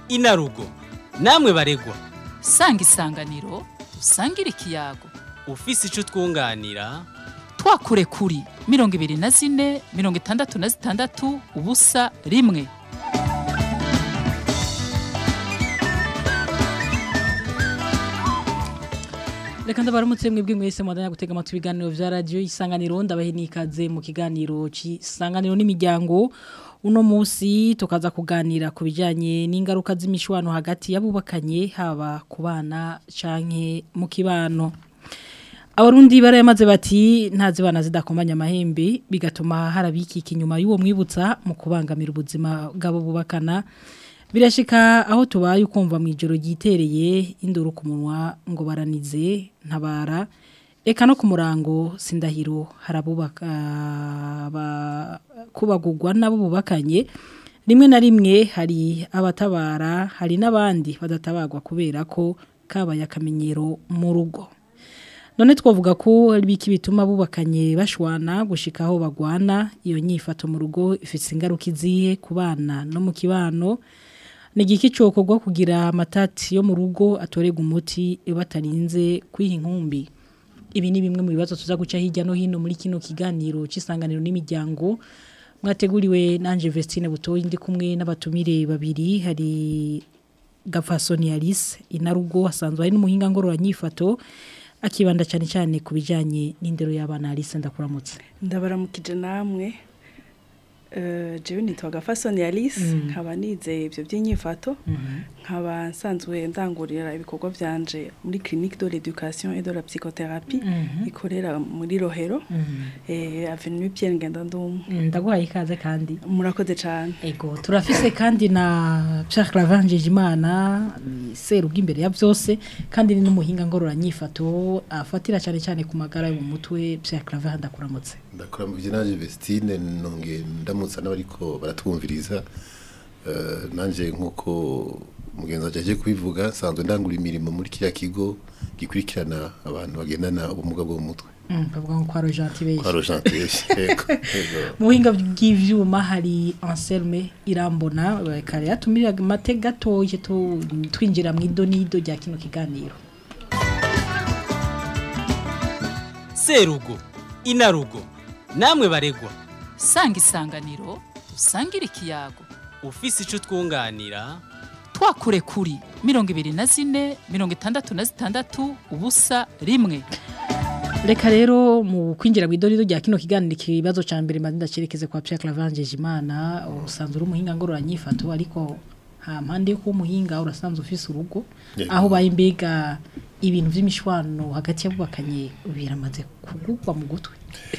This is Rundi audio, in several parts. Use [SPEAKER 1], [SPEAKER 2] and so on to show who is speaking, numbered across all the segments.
[SPEAKER 1] inarugo namwe baregwa
[SPEAKER 2] sanga isanganiro dusangire ikiyago
[SPEAKER 1] ufise ico twunganira
[SPEAKER 2] twakure kuri mirongo ibiri na zine mirongo itandatu na zitandatu ubusa rimwe
[SPEAKER 3] reka ndabaramutse mwebwe mwese mwadanya gutega amatwi ibiganiro vya radio isanganiro ndabahe nikaze mu kiganiro c'isanganiro n'imiryango uno musi tukaza kuganira ku bijanye n'ingaruka z'imishwano hagati y'abubakanye haba ku bana canke mu kibano abarundi barayamaze bati ntazi bana zidakomanya amahembe bigatuma harabikika inyuma y'uwo mwibutsa mu kubangamira ubuzima bw'abo bubakana birashika aho tubaye ukumva mu ijoro ryitereye induru ku munwa ngo baranize ntabara eka no ku murango sindahiro harabubaka ba- kubagurwa nabo bubakanye rimwe na rimwe hari abatabara hari n'abandi badatabagwa kubera ko kabaye akamenyero mu rugo none twavuga ko hari biki bituma bubakanye bashwana gushika aho bagwana iyo nyifato mu rugo ifite ingaruka izihe ku bana no mu kibano ni igiki cyokorwa kugira amatati yo mu rugo atorega umuti batarinze kwiha inkumbi ibi ni bimwe mu bibazo tuza guca hirya no hino muri kino kiganiro cy'isanganiro n'imiryango mwateguriwe nanje Vestine Butoyi ndi kumwe n'abatumire babiri hari Gafasoni Alice inarugo hasanzwe hari n'umuhinga ngororanyifato akibanda cyane cyane ku bijanye n'indero y'abana Alice ndakuramutse
[SPEAKER 4] ndabaramukije namwe Eh, jewe nitwa gafasoni alice nkaba nize ibyo by'inyifato nkaba nsanzwe ndangurira ibikorwa byanje muri clinique de l'éducation et de la psychothérapie ikorera muri rohero eh, avenue pierre ngendandumwe
[SPEAKER 3] ndaguhaye ikaze kandi
[SPEAKER 4] murakoze cyane
[SPEAKER 3] Ego turafise kandi na Pierre Clavange Imana seru bw'imbere ya byose kandi ni n'umuhinga ngororanyifato afatira cyane cyane ku magara yo mu mutwe Pierre Clavange ndakuramutse
[SPEAKER 5] ndakora mu byinaje Vestine nonge ndamutsa n'abariko baratwumviriza eh nanje nkuko mugenzi waje aje kubivuga sanzwe ndangura imirimo muri kiya kigo gikurikirana abantu bagendana ubumuga bwo mu mutwe
[SPEAKER 3] mm bavuga ngo kwa Rojanti beje
[SPEAKER 5] kwa Rojantiye yego yego
[SPEAKER 3] mu buhinga bw'ivyuma hari Anselme Irambona kare yatumira mate gatoye tu- twinjira mu idonido rya kino kiganiro
[SPEAKER 1] serugo inarugo namwe baregwa
[SPEAKER 2] sanga isanganiro dusangire ikiyago
[SPEAKER 1] ufise ico twunganira
[SPEAKER 2] twakure kuri mirongo ibiri na zine mirongo itandatu na zitandatu ubusa rimwe
[SPEAKER 3] Reka rero mu kwinjira mu idonido rya kino kiganiro ikibazo ca mbere mazinda cerekeze kwa Pierre Clavange Imana usanzwe uri umuhinga ngororanyifato ariko ha mpande yo kuba umuhinga urasanzwe ufise urugo
[SPEAKER 5] Yego.
[SPEAKER 3] aho baye mbega ibintu vy'imishwano hagati y'abubakanye biramaze kugurwa mu gutwe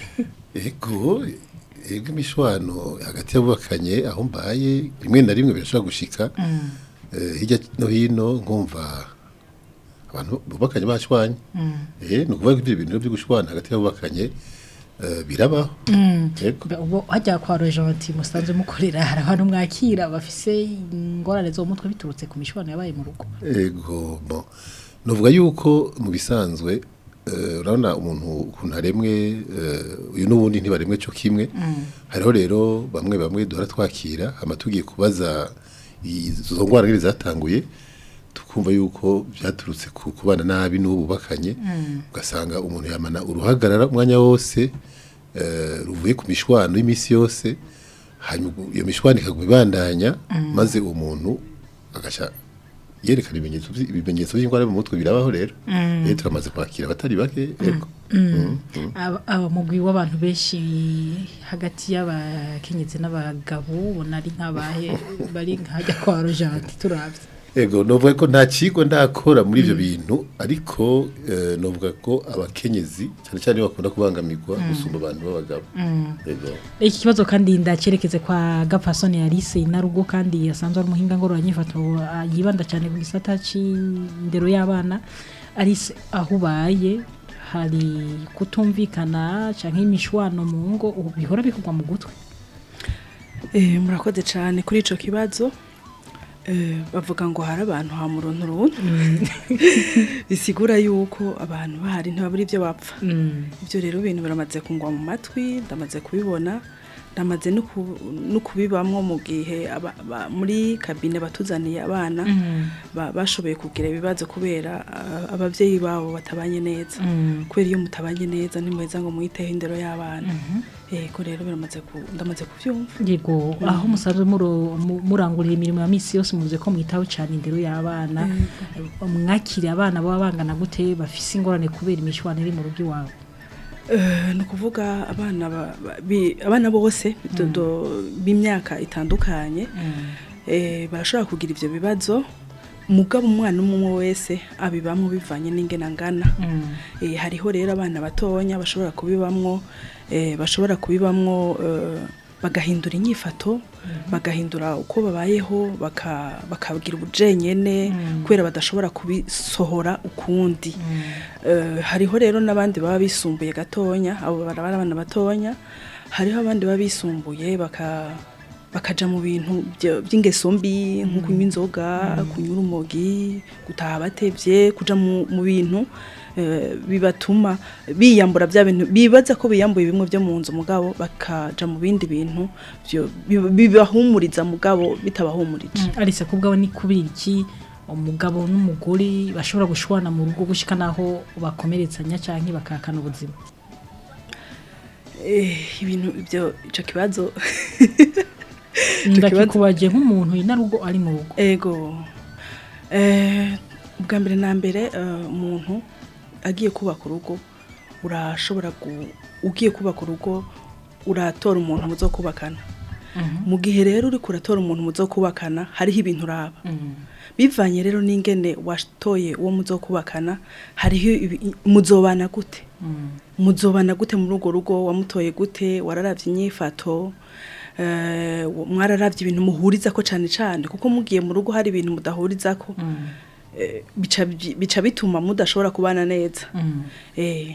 [SPEAKER 5] ego ego imishwano hagati y'abubakanye aho mbaye rimwe na rimwe birashobora gushika eh, hirya no hino nkumva abantu bubakanye bashwanye eh ni ukuvuga ko ibyo bintu byo gushwana hagati y'abubakanye eh, birabaho ego
[SPEAKER 3] Ba- ubu hajya kwa Rojanti musanzwe mukorera hari abantu mwakira bafise ingorane zo mu mutwe biturutse ku mishwano yabaye mu rugo
[SPEAKER 5] ego bon novuga yuko mu bisanzwe eh, urabona umuntu ukuntu aremwe eh, uyu n'ubundi ntibaremwe cyo kimwe hariho rero bamwe bamwe duhora twakira hama tugiye kubaza izo ngwara ngiri zatanguye tukumva yuko byaturutse ku kubana nabi n'uwo bubakanye ugasanga umuntu yamana uruhagarara umwanya wose eh, ruvuye ku mishwano y'iminsi yose hanyuma iyo mishwano ikaguma ibandanya maze uwo muntu agasha yerekana ibimenyetso vy- ibimenyetso by'indwara yo mu mutwe birabaho rero rero turamaze kwakira abatari bake yego Mm, mm.
[SPEAKER 3] aba aba mugwi w'abantu benshi hagati y'abakenyezi n'abagabo ubona ari nk'abahe bari nkajya kwa Rojanti turavye
[SPEAKER 5] Ego novuga ko nta kigo ndakora muri ivyo bintu ariko eh, novuga ko abakenyezi cyane cyane bakunda kubangamirwa gusumba abantu b'abagabo Ego
[SPEAKER 3] iki kibazo kandi ndacerekeze kwa Gapfasoni Alice inarugo kandi yasanzwe ari umuhinga ngororanyifato ah, yibanda cyane ku gisata c'indero y'abana Alice aho ubaye hari kutumvikana canke imishwano mu ngo ubu bihora bikugwa mu gutwe
[SPEAKER 4] Eh, murakoze cyane kuri ico kibazo Eh, bavuga ngo hari abantu ha murontu runtu bisigura yuko abantu bahari ntibabura ibyo bapfa ibyo rero ibintu biramaze kungwa mu matwi ndamaze kubibona ndamaze no ku- no kubibamwo mu gihe aba- ba- muri kabine batuzaniye abana ba- bashoboye kugira ibibazo kubera ah, abavyeyi babo batabanye neza kubera iyo mutabanye neza ntimweza ngo mwiteho indero y'abana yego rero biramaze ku- ndamaze kuvyumva
[SPEAKER 3] yego aho musanzwe muro- mu- murangurira imirimo ya misi yose muvuze ko mwitaho cyane indero y'abana mwakiriye abana baba bangana gute bafise ingorane kubera imishwana iri mu rugo iwabo
[SPEAKER 4] Eh, ni ukuvuga abana ba- ba- bi- abana bose do- do- b'imyaka itandukanye eh, barashobora kugira ivyo bibazo mugabo umwana umwe umwe wese abibamwo bivanye n'ingene angana Eh, hariho rero abana batonya bashobora kubibamwo eh, bashobora kubibamwo eh, bagahindura inyifato bagahindura uko babayeho baka- bakagira ubujenyene kubera badashobora kubisohora ukundi Eh, hariho rero n'abandi baba bisumbuye gatonya abo barabara abana batonya hariho abandi baba bisumbuye baka bakaja mu bintu byo- by'ingeso mbi nko kunywa inzoga kunywa urumogi gutaha batevye kuja mu mu bintu eh, bibatuma biyambura bya bintu bibaza ko biyambuye bimwe byo mu nzu mugabo bakaja mu bindi bintu byo- bi- bibahumuriza mugabo bitabahumurije
[SPEAKER 3] arise kubwawe ni kubera iki umugabo n'umugore bashobora gushwana mu rugo gushika naho bakomeretsanya cyangwa bakahakana ubuzima
[SPEAKER 4] Eh, ibintu ibyo ico kibazo kibazo-
[SPEAKER 3] ndakikubaje nk'umuntu inarugo ari mu rugo
[SPEAKER 4] ego eh, ubwa mbere na mbere eh, umuntu agiye kubaka urugo urashobora gu- ugiye kubaka urugo uratora umuntu muzo kubakana mu gihe rero uri kuratora umuntu muzo kubakana hariho ibintu uraba bivanye rero n'ingene watoye uwo muzo kubakana hariho ibi- muzobana gute muzobana gute muri urwo rugo wamutoye gute wararavye inyifato eh, mwararavye ibintu muhuriza ko cane cane kuko mugiye mu rugo hari ibintu mudahuriza ko eh, bica bica bituma mudashobora kubana neza eh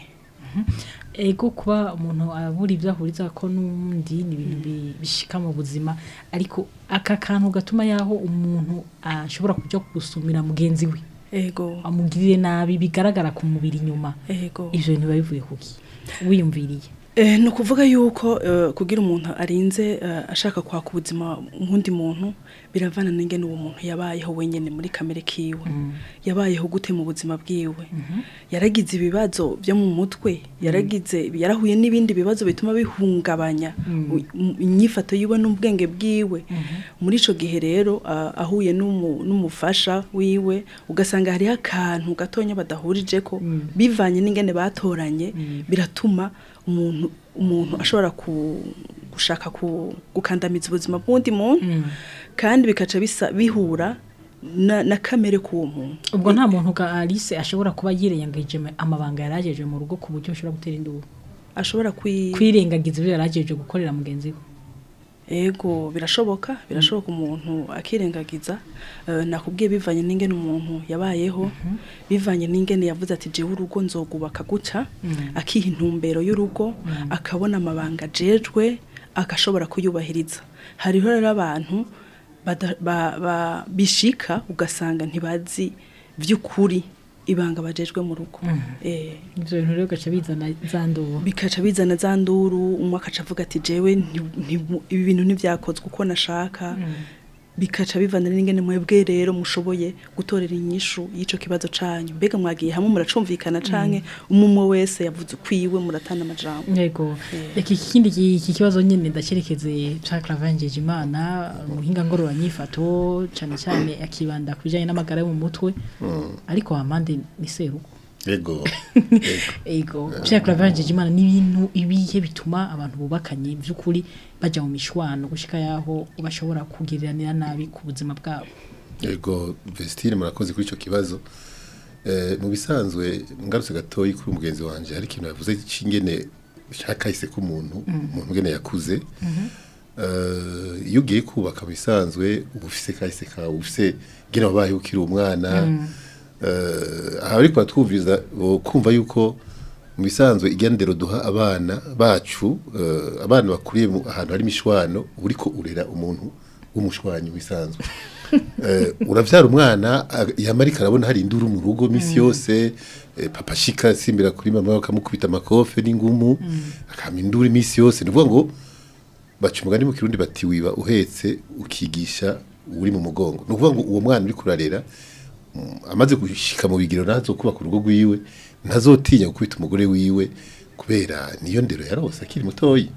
[SPEAKER 3] ego kuba umuntu abura ibyo ahuriza ko n'undi ni ibintu bi- bishika mu buzima ariko aka kantu gatuma yaho umuntu ashobora kujya gusumira mugenzi we
[SPEAKER 4] ego
[SPEAKER 3] amugirire nabi bigaragara ku mubiri inyuma
[SPEAKER 4] ego
[SPEAKER 3] ivyo bintu biba bivuye kuki wiyumviriye
[SPEAKER 4] Eh, ni ukuvuga yuko eh, kugira umuntu arinze eh, ashaka kwaka ubuzima nk'undi muntu biravana n'ingene uwo muntu yabayeho wenyene muri kamere kiwe yabayeho gute mu buzima bwiwe yaragize ibibazo byo mu mutwe yaragize yarahuye n'ibindi bibazo bituma bihungabanya u- m- inyifato yiwe n'ubwenge bwiwe muri ico gihe rero ah, ahuye n'umu- n'umufasha wiwe ugasanga hariho akantu gatonya badahurije ko bivanye n'ingene batoranye biratuma umuntu umuntu ashobora ku, gushaka ku, gukandamiza ubuzima bw'undi muntu kandi bikaca bisa bihura na, na kamere k'uwo muntu
[SPEAKER 3] ubwo nta muntu ga Alice ashobora kuba yirengagije amabanga yarajeje mu rugo ku buryo ashobora gutera induru
[SPEAKER 4] ashobora kwi
[SPEAKER 3] kwirengagiza ibyo yarajeje gukorera mugenzi we
[SPEAKER 4] ego birashoboka birashoboka umuntu akirengagiza eh, nakubwiye bivanye n'ingene umuntu yabayeho bivanye n'ingene yavuze ati jewe urugo nzogubaka guca akiha intumbero y'urugo akabona amabanga ajejwe agashobora kuyubahiriza hariho rero abantu bada- ba- ba- bishika ugasanga ntibazi vy'ukuri ibanga bajejwe mu rugo eh
[SPEAKER 3] ivyo bintu rero gaca bizana za nduru
[SPEAKER 4] bikaca bizana za nduru umwe akaca avuga ati jewe nti- nti- ibi bintu ntibyakozwe uko nashaka bikaca bivana n'ingene mwebwe rero mushoboye gutorera inyishu y'ico kibazo canyu mbega mwagiye hamwe muracumvikana canke umwe umwe wese yavuze ukwiwe muratana amajambo
[SPEAKER 3] yego iki kindi ki- iki kibazo nyene ndacerekeze ca Clavangeje Imana muhinga ngorora nyifato cyane cyane akibanda kubijanye n'amagara yo mu mutwe ariko amande ni seruko
[SPEAKER 5] yego
[SPEAKER 3] ego Pierre Clavangeje Imana ni ibintu ibihe bituma abantu bubakanye by'ukuri baja mu mishwano gushika yaho bashobora kugiriranira nabi ku buzima bwabo
[SPEAKER 5] yego Vestine murakoze kuri ico kibazo eh mu bisanzwe ngarutse gatoyi kuri umugenzi wanje hari ikintu yavuze cingene cyakahise ku muntu umuntu ngene yakuze eh iyo ugiye kubaka mu bisanzwe uba ufise kahise kawe ufise ngene wabaye ukiri umwana eh aha ariko batwumviriza bo kumva yuko mu bisanzwe igendero duha abana bacu eh, abana bakuriye mu- ahantu hari imishwano uriko urera umuntu w'umushwanyi wisanzwe eh, uravyara umwana ag- yama ariko arabona hari induru mu rugo misi yose eh, papa ashika asimbira kuri mama bakamukubita amakofe n'ingumu akama induru misi yose ni ukuvuga ngo baca umugani mu kirundi bati wiba uhetse ukigisha uri mu mugongo ni ukuvuga ngo uwo mwana uri kurarera mm, amaze gushika mu bigiro nazo kubaka urugo rwiwe ntazotinya gukubita umugore wiwe kubera niyo ndero yarose akiri mutoyi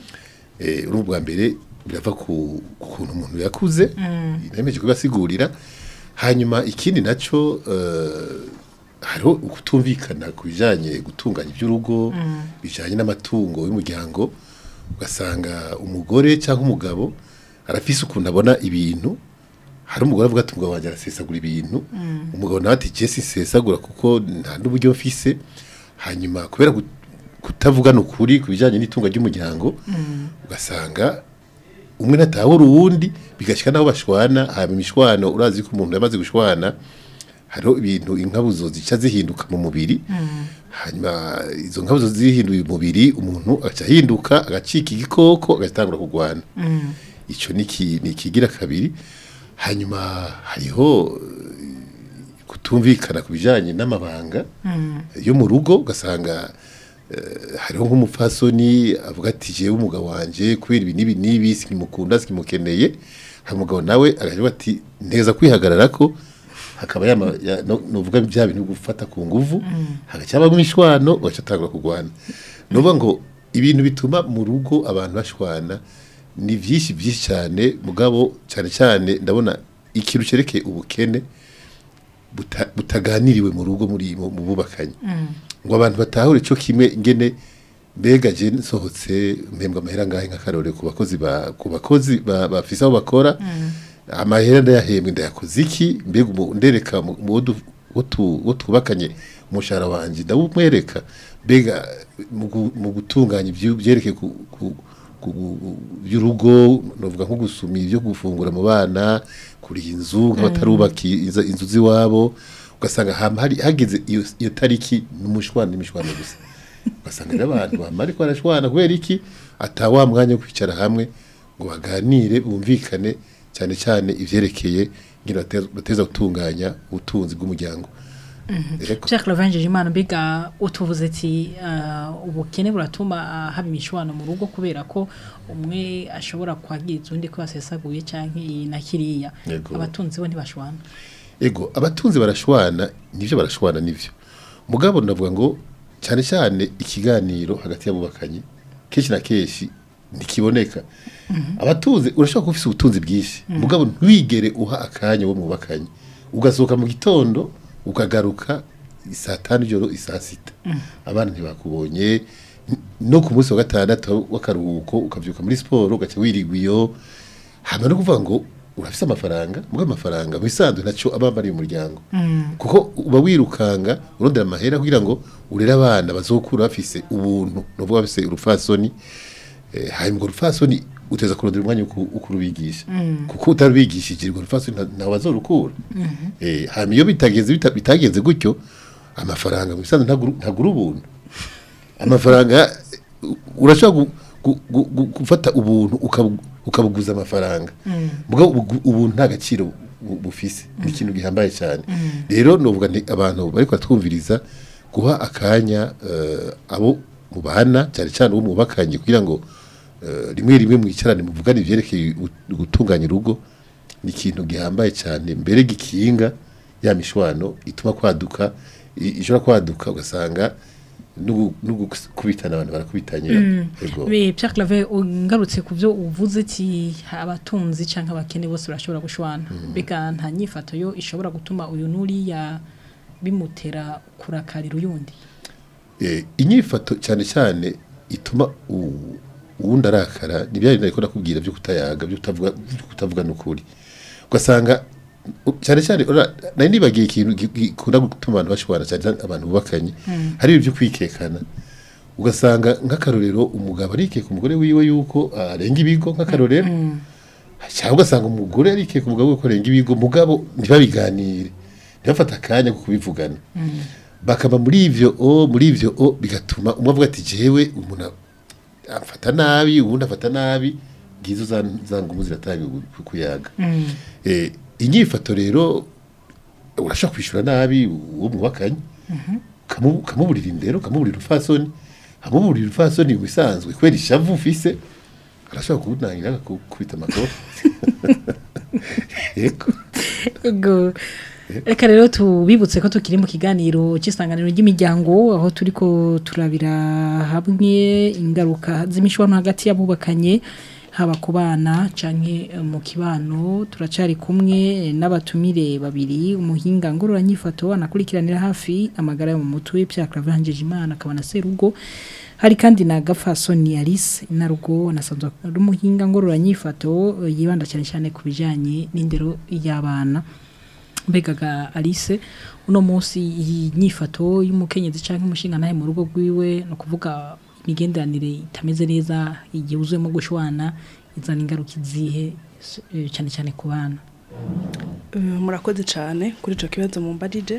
[SPEAKER 5] eh urumva bwa mbere birava ku ku kuntu umuntu yakuze nemeje kubasigurira hanyuma ikindi naco eh, hariho ukutumvikana ku bijanye gutunganya iby'urugo bijanye n'amatungo y'umuryango ugasanga umugore cyangwa umugabo arafise ukuntu abona ibintu hari umugore avuga ati umugabo wanjye arasesagura ibintu umugabo nawe ati jesi sesagura kuko nta n'uburyo mfise hanyuma kubera gut- kutavugana ukuri ku bijyanye n'itunga ry'umuryango ugasanga umwe natahura uwundi bigashyika n'aho bashwana haba imishwano urazi ko umuntu yamaze gushwana hariho ibintu inkabuzo zica zihinduka mu mubiri hanyuma izo nkabuzo zihinduye umubiri umuntu agaca ahinduka agacika igikoko agatangura kurwana icyo ni iki- ni ikigira kabiri hanyuma hariho eh, kutumvikana ku bijyanye n'amabanga yo mu rugo ugasanga eh, hariho nk'umupfasoni avuga ati jewe umugabo wanje kubera ibi n'ibi n'ibi sikimukunda sikimukeneye hari umugabo nawe agavuga ati nteza kwihagarara ko hakaba yama ya- no- novuga bya bintu gufata ku nguvu hagacyaba mwishwano ugaca atangura kurwana nuvuga ngo ibintu bituma mu rugo abantu bashwana ni byinshi byinshi cyane mugabo cyane cyane ndabona ikintu cyerekeye ubukene buta- butaganiriwe mu rugo muri mu mu bubakanye ngo abantu batahure cyo kimwe ingene mbega je nsohotse mpembwa amahera ngahe nk'akarore ku bakozi ba ku bakozi ba- bafise aho bakora amahera ndayahembwe ndayakoze iki mbega umu- ndereka mu mu wo du- wo tu- wo twubakanye umushahara wanje ndawumwereka mbega mu gu- mu gutunganya ibyo byerekeye ku, ku, ku, ku- by'urugo novuga nko gusuma ibyo gufungura mu bana kuriha inzu nk'abatarubaka inzu inzu z'iwabo ugasanga hama hari hageze iyo, iyo tariki n'umushwana n'imishwana gusa ugasanga rero abantu bama ariko barashwana kubera iki ata wa mwanya wo kwicara hamwe ngo baganire bumvikane cyane cyane ivyerekeye ngene bateza- bateza gutunganya ubutunzi bw'umuryango Eko.
[SPEAKER 3] Jacques Lavange Imana mbega utuvuze ati uh, ubukene buratuma uh, haba imishwano mu rugo kubera ko umwe ashobora kwagiriza undi ko yasesaguye canke iyi na kiriya
[SPEAKER 5] Yego.
[SPEAKER 3] abatunzi bo ntibashwana
[SPEAKER 5] ego abatunzi barashwana nivyo barashwana nivyo mugabo navuga ngo cyane cyane ikiganiro hagati y'abubakanye kenshi na kenshi ntikiboneka abatunzi urashobora kuba ufise ubutunzi bwinshi mugabo ntiwigere uha akanya wo mubakanye ugasohoka mu gitondo ukagaruka saa tanu ijoro isaa sita abana ntibakubonye n- no ku munsi wa gatandatu w'akaruhuko ukavyuka muri siporo ugaca wirigwa iyo hama no kuvuga ngo urafise amafaranga mugabo amafaranga mu bisanzwe ntaco aba amariye umuryango kuko uba wirukanga urondera amahera kugira ngo urere abana bazokura bafise ubuntu novuga bafise urufasoni eh, hanyuma urwo rufasoni uteza kurondera umwanya wo ku- wo kurubigisha kuko utarubigishije urwo rufasoni nta- ntawe azorukura eh, hanyuma iyo bitageze bita- bitagenze gutyo amafaranga mu bisanzwe ntagura ntagura ubuntu amafaranga u- urashobora gu- gu- gu- gu- gufata ubuntu ukabu- ukabuguza amafaranga mugabo ubu- ubuntu nta gaciro bu- bufise ni ikintu gihambaye cyane rero novuga nti abantu bariko batwumviriza guha akanya eh, abo mubana cyane cyane uwo mubakanye kugira ngo eh, rimwe rimwe mwicarane muvugane ivyerekeye gu- gutunganya urugo ni ikintu gihambaye cyane mbere gikinga ya mishwano ituma kwaduka i- ishobora kwaduka ugasanga n'ugu- n'ugukubitana abantu barakubitanye Ego.
[SPEAKER 3] Be Pierre Claver ungarutse ku byo uvuze ati abatunzi canke abakene bose barashobora gushwana mbega nta nyifato yo ishobora gutuma uyu nuriya bimutera kurakarira uyundi
[SPEAKER 5] Eh, inyifato cyane cyane ituma u- uwundi arakara ni bya bintu ariko nakubwira byo kutayaga byo kutavuga byo kutavugana ukuri ugasanga u- cyane cyane ura- nari nibagiye ikintu gi- gikunda gutuma abantu bashobora cyane cyane abantu bubakanye hari ibintu byo kwikekana ugasanga nk'akarorero umugabo arikeka umugore wiwe yuko arenga ibigo nk'akarorero cyangwa ugasanga umugore arikeka umugabo we ko arenga ibigo mugabo ntibabiganire ntibafate akanya ko kubivugana bakaba muri ivyo o muri ivyo o bigatuma umwe avuga ati jewe umuntu afata nabi ubundi afata nabi ngizo za za ngumu ziratanga ku- kuyaga eh inyifato rero urashaka kwishura nabi uwo mubakanye kamu kamuburira indero kamuburira ufasoni amuburira ufasoni bisanzwe kwera ishavu ufise arashobora kuwunangira agakubita amakofi yego
[SPEAKER 3] Ego. Reka rero tubibutse ko tukiri mu kiganiro cy'isanganiro ry'imiryango aho turiko turabira hamwe ingaruka z'imishwano hagati y'abubakanye haba ku bana canke eh, mu kibano turacari kumwe n'abatumire babiri umuhinga ngororanyifato anakurikiranira hafi amagara yo mu mutwe Pierre Claver Imana akaba na Serugo hari kandi na Gafasoni Alice inarugo nasanzwe ari umuhinga ngororanyifato eh, yibanda cyane cyane ku bijanye n'indero y'abana mbegaga Alice uno munsi iyi nyifato y'umukenyezi canke umushinga nahe mu rugo rwiwe no kuvuga imigenderanire itameze neza igihe uzuyemo gushwana izana ingaruka izihe eh, cyane cyane ku bana
[SPEAKER 4] Eh, murakoze cyane kuri icyo kibazo mumbarije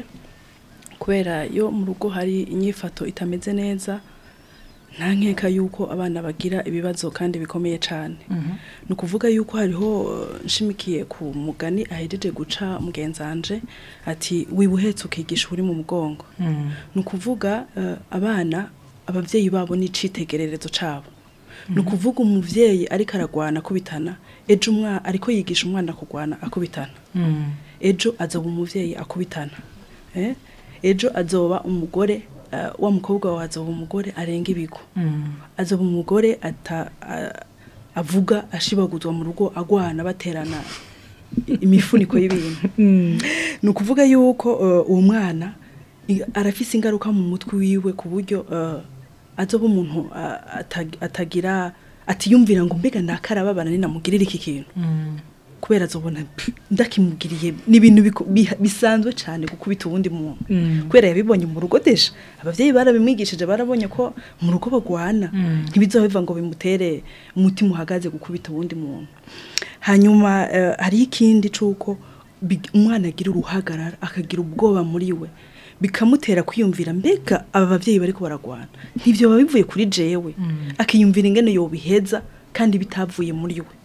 [SPEAKER 4] kubera iyo mu rugo hari inyifato itameze neza nta nkeka yuko abana bagira ibibazo kandi bikomeye cyane ni ukuvuga yuko hariho eh, nshimikiye ku mugani ahejeje guca mugenzanje ati wibuhetse ukigisha uri mu mugongo ni ukuvuga eh, abana ababyeyi babo ni icitegererezo cyabo ni ukuvuga umubyeyi ariko aragwana akubitana ejo umwana ariko yigisha umwana kugwana akubitana ejo azoba umubyeyi akubitana eh? ejo azoba umugore eh, wa mukobwa wawe azoba umugore arenga ibigo azoba umugore ata a- avuga ashibaguzwa mu rugo agwana baterana i- imifuniko y'ibintu ni ukuvuga yuko eh, uwo mwana i- arafise ingaruka mu mutwe wiwe ku buryo eh, azoba umuntu ah, atag- atagira atiyumvira ngo mbega nakarababana ninamugirira iki kintu kubera azobona "Pff, ndakimugiriye ni ibintu biko- biha- bisanzwe cyane gukubita uwundi muntu kubera yabibonye mu rugo desha abavyeyi barabimwigishije barabonye ko mu rugo bagwana ntibizoheva ngo bimutere umutima uhagaze gukubita uwundi muntu hanyuma eh, hariho ikindi c'uko big- umwana agira uruhagarara akagira ubwoba muri we bikamutera kwiyumvira mbega aba bavyeyi bariko baragwana ntivyo biba bivuye kuri jewe akiyumvira ingene yobiheza kandi bitavuye muri we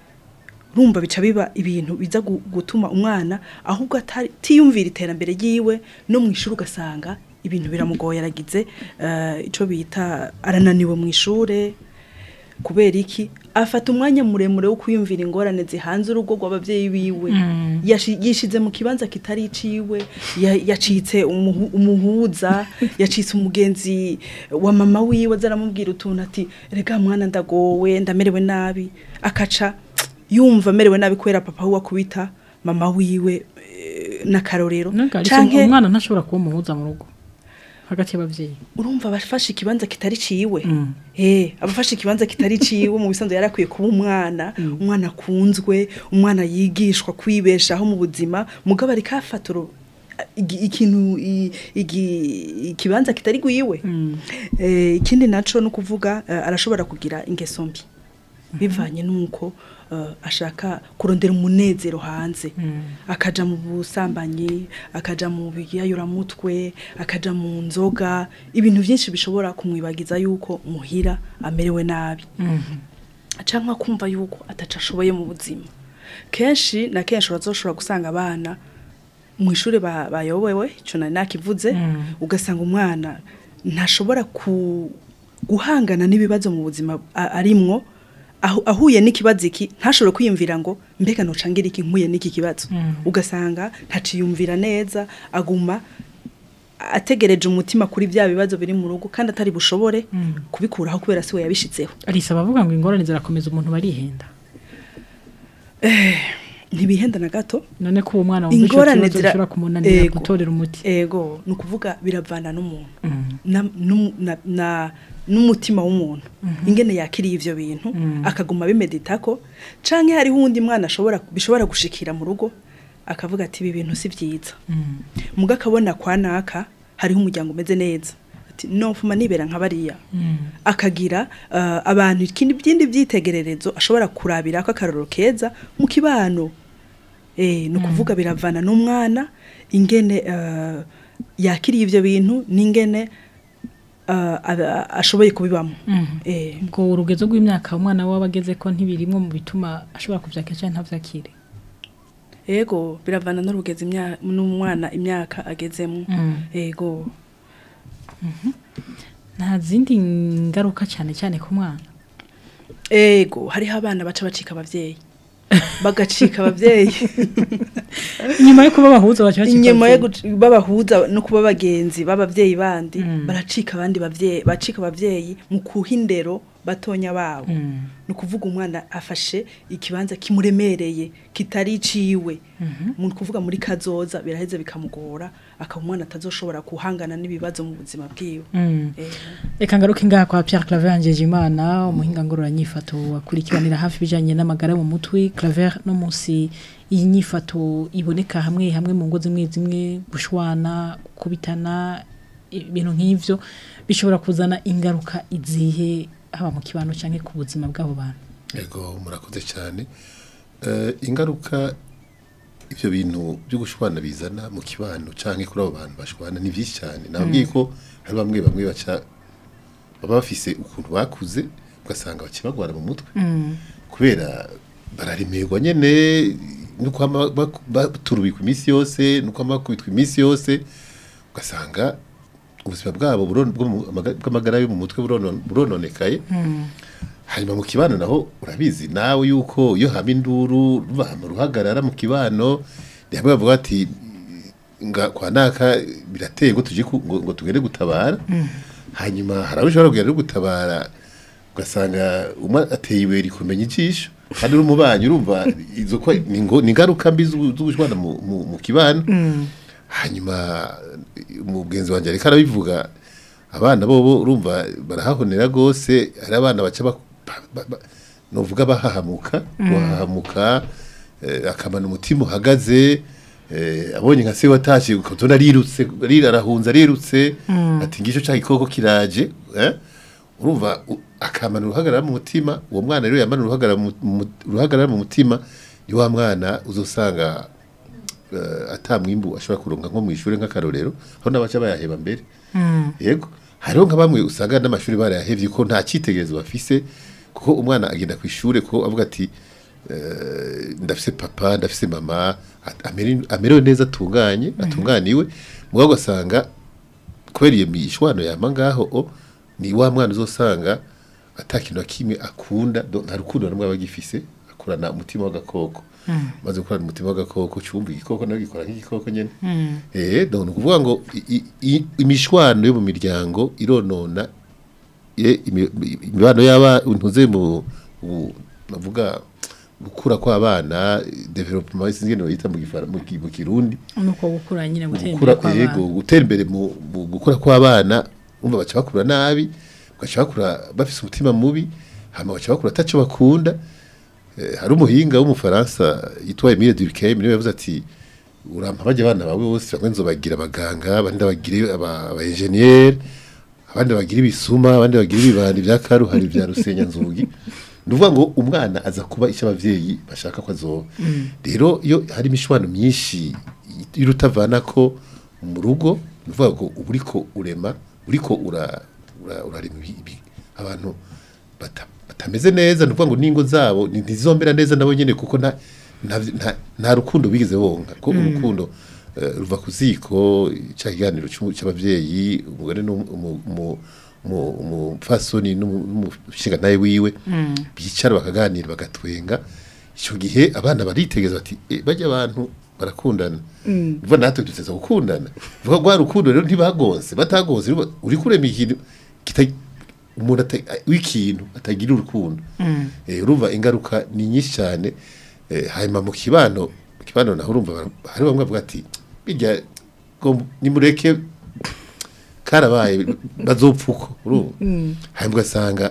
[SPEAKER 4] rumva bica biba ibintu biza gu- gutuma umwana ahubwo atari- atiyumvira iterambere ryiwe no mu ishuri ugasanga ibintu biramugoye aragize eh, ico bita arananiwe mu ishure kubera iki afata umwanya muremure wo kwiyumvira ingorane zihanze urugo rw'abavyeyi biwe Yashi- yishize mu kibanza kitari iciwe ya- yacitse umuhu- umuhuza yacitse umugenzi wa mama wiwe azaramubwira utuntu ati rega mwana ndagowe ndamerewe nabi akaca yumva amerewe nabi kubera papa we akubita mama wiwe eh, n'akarorero
[SPEAKER 3] Canke
[SPEAKER 4] canke
[SPEAKER 3] umwana ntashobora kuba umuhuza mu rugo hagati y'abavyeyi
[SPEAKER 4] urumva abafashe ikibanza kitari ciwe
[SPEAKER 3] Mm.
[SPEAKER 4] eh abafashe ikibanza kitari ciwe mu bisanzwe yarakwiye kuba umwana umwana akunzwe umwana yigishwa kwibeshaho mu buzima mugabo ari kafaturo igi- ikintu i- igi- ikibanza kitari gwiwe eh ikindi naco no kuvuga eh, arashobora kugira ingeso mbi bivanye nuko eh, ashaka kurondera umunezero hanze akaja mu busambanyi akaja mu biyayuramutwe akaja mu nzoga ibintu byinshi bishobora kumwibagiza yuko muhira amerewe nabi canke kumva yuko ataca ashoboye mu buzima kenshi na kenshi urazoshobora gusanga abana mu ishuri ba- bayobewe ico nari nakivuze ugasanga umwana ntashobora ku guhangana n'ibibazo mu buzima a- arimwo ahu- ahuye n'ikibazo iki ntashobore kwiyumvira ngo mbega nocangira iki nkuye n'iki kibazo ugasanga ntaciyumvira neza aguma ategereje umutima kuri bya bibazo biri mu rugo kandi atari bushobore kubikuraho kubera si we yabishitseho
[SPEAKER 3] arisa bavuga ngo ingorane zirakomeza umuntu barihenda
[SPEAKER 4] ntibihenda na gato
[SPEAKER 3] none ko uwo mwana wumva ico
[SPEAKER 4] ingorane
[SPEAKER 3] kibazo
[SPEAKER 4] zira
[SPEAKER 3] gishobora kumunanira
[SPEAKER 4] Ego.
[SPEAKER 3] gutorera umuti
[SPEAKER 4] ego ni ukuvuga biravana n'umuntu
[SPEAKER 3] Mm.
[SPEAKER 4] na- n'umu- na- na- n'umutima w'umuntu ingene yakiriye ivyo bintu akaguma bimeditako canke hariho uwundi mwana ashobora bishobora gushikira mu rugo akavuga ati ibi bintu si vyiza muga akabona kwa naka hariho umuryango umeze neza ati nofuma nibera nka bariya akagira uh, abantu ikindi byindi byitegererezo ashobora kurabira ko akarorero keza mu kibano eh ni ukuvuga biravana n'umwana ingene uh, yakiriye ivyo bintu n'ingene uh, aba- ashoboye kubibamo eh
[SPEAKER 3] ubwo urugezo rw'imyaka umwana we aba ageze ko ntibirimwo mu bituma ashobora kuvyakira canke ntavyakire
[SPEAKER 4] ego biravana n'urugeze imya- n'umwana imyaka agezemo ego
[SPEAKER 3] nta zindi ngaruka cyane cyane ku mwana
[SPEAKER 4] ego hariho abana baca bacika abavyeyi bagacika abavyeyi
[SPEAKER 3] inyuma yo kuba bahuza baca bacika
[SPEAKER 4] inyuma yo
[SPEAKER 3] abavyeyi.
[SPEAKER 4] guc- babahuza no kuba bagenzi b'abavyeyi bandi baracika abandi bavyeyi bacika abavyeyi mu kuha indero batonya babo
[SPEAKER 3] Mm.
[SPEAKER 4] ni ukuvuga umwana afashe ikibanza kimuremereye kitari iciwe mu kuvuga muri kazoza biraheze bikamugora akaba umwana atazoshobora guhangana n'ibibazo mu buzima bwiwe
[SPEAKER 3] Mm.
[SPEAKER 4] Eh,
[SPEAKER 3] Reka ngaruke ngaha kwa Pierre Claver Angeje Imana umuhinga ngorora nyifato akurikiranira hafi bijanye n'amagara mu mutwe Claver no musi iyi nyifato iboneka hamwe hamwe mu ngo zimwe zimwe gushwana kubitana ibintu nk'ivyo bishobora kuzana ingaruka izihe haba mu kibano canke ku buzima bw'abo bantu
[SPEAKER 5] Ego murakoze cyane Eh, ingaruka ibyo bintu byo gushwana bizana mu kibano canke kuri abo bantu bashwana ni byinshi cyane nabwiye ko hari bamwe bamwe baca baba bafise ukuntu bakuze ugasanga bakibagwara mu mutwe kubera bararemerwa nyene nuko ama- bak- baturubikwa iminsi yose nuko ama bakubitwa iminsi yose ugasanga ubuzima bwabo buron- bwo mu- amaga- bw'amagara yo mu mutwe buronon- burononekaye hanyuma mu kibano naho urabizi nawe yuko iyo hama induru hama uruhagarara mu kibano ni hamwe bavuga ati nga kwa naka birateye ngo tuje ku- ngo, ngo tugere gutabara hanyuma hari abo ushobora kugera no gutabara ugasanga umwe ateye ibuye rikumenya ijisho kandi uri umubanyi urumva izo ko ni ngo- ni ingaruka mbi z'ubu- z'ubushwana mu, mu, mu kibano hanyuma umugenzi wanjye ariko arabivuga abana bobo urumva barahahonera rwose hari abana baca ba- ba- ba- ba- novuga bahahamuka bahahamuka eh, akamana umutima uhagaze eh, abonye nka se watashye ukabona arirutse ari- arahunze arirutse ati ngisho cya gikoko kiraje eh? urumva u- akamana uruhagarara mu mutima uwo mwana rero yamana uruhagarara mu- mu- uruhagarara mu mutima ni wa mwana uzosanga uh, atamwimbu ashobora kuronka nko mu ishuri nk'akarorero aho n'abaca bayaheba mbere yego hariho nka bamwe usanga n'amashuri barayahevye ko nta cyitegerezo bafise kuko umwana agenda ku ishuri ko avuga ati eh, ndafise papa ndafise mama at- amere- amerewe neza atunganye atunganiwe mugabo ugasanga kubera iyo mishwano yama ngaho o ni wa mwana uzosanga atakintu na kimwe akunda do- nta rukundo rumwe aba agifise akurana umutima w'agakoko maze gukorana umutima w'agakoko cyumva igikoko nawe gikora nk'igikoko nyene eh donc ni ukuvuga ngo i- i- i- imishwano yo mu miryango ironona ye- imi- imibano y'aba ntuze mu mu- navuga gukura kw'abana development sinzi ngene bayita mu gifara mu ki- mu kirundi
[SPEAKER 3] nuko gukura nyine gutera
[SPEAKER 5] gukura
[SPEAKER 3] imbere
[SPEAKER 5] yego
[SPEAKER 3] kw'abana
[SPEAKER 5] gutera imbere mu mu gukura kw'abana umva baca bakura nabi baca bakura bafise umutima mubi hama baca bakura ataco bakunda Eh, hari umuhinga w'umufaransa yitwa Emile Durkheim niwe yavuze ati urampa bajya abana bawe bose bamwe nzobagira abaganga abandi bagire aba aba engineer abandi bagira ibisuma abandi bagira ibibandi bya karuhari bya rusenya nzugi nuvuga ngo umwana aza kuba icyo abavyeyi bashaka ko azoba rero iyo hari imishwano myinshi irutavana ko mu rugo nuvuga ngo uba uriko urema uriko ura ura- urarema ibi- ibi- abantu bata- batameze neza nuvuga ngo n'ingo zabo ni- ntizizombera neza nabo nyene kuko nta nta- nta- nta rukundo bigeze bonga ko urukundo eh, ruva ku ziko cya kiganiro c'umu- c'abavyeyi umugore n'umupfasoni n'umushinga nawe wiwe bicara bakaganira bagatwenga icyo gihe abana baritegeza bati "Eh, bajya abantu barakundana vuba natwe duteza gukundana vuga rwa rukundo rero ntibagonze batagonze rero uri kurema ikintu kita- umuntu ata- w'ikintu atagira urukundo Eh, urumva ingaruka ni nyinshi cyane Eh, hanyuma mu kibano mu kibano naho urumva bara- hari bamwe bavuga ati bijya ngo nimureke karabaye bazopfuko urumva hanyuma ugasanga